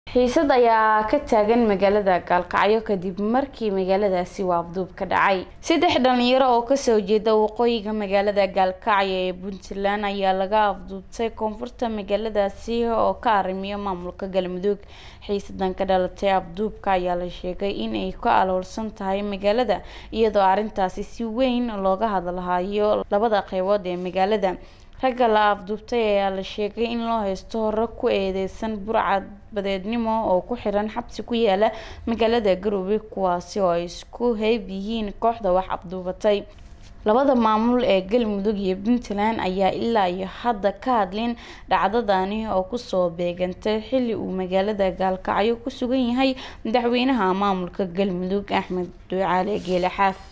xiisad ayaa ka taagan magaalada gaalkacyo kadib markii magaaladaasi uu afduub ka dhacay saddex dhalinyaro oo kasoo jeeda waqooyiga magaalada gaalkacyo ee puntland ayaa laga afduubtay koonfurta magaaladaasi oo ka arrimiya maamulka galmudug xiisadan ka dhalatay afduubka ayaa la sheegay in ay ka aloolsan tahay magaalada iyadoo arrintaasi si weyn looga hadalhayo labada qeybood ee magaalada ragga la afduubtay ayaa la sheegay in loo haysto hore ku eedeysan burcad badeednimo oo ku xiran xabsi ku yaala magaalada garowe kuwaasi oo ay isku heyb yihiin kooxda wax afduubatay labada maamul ee galmudug iyo puntland ayaa ilaa iyo hadda ka hadlin dhacdadani oo kusoo beegantay xilli uu magaalada gaalkacyo ku sugan yahay madaxweynaha maamulka galmudug axmed ducaale geele xaaf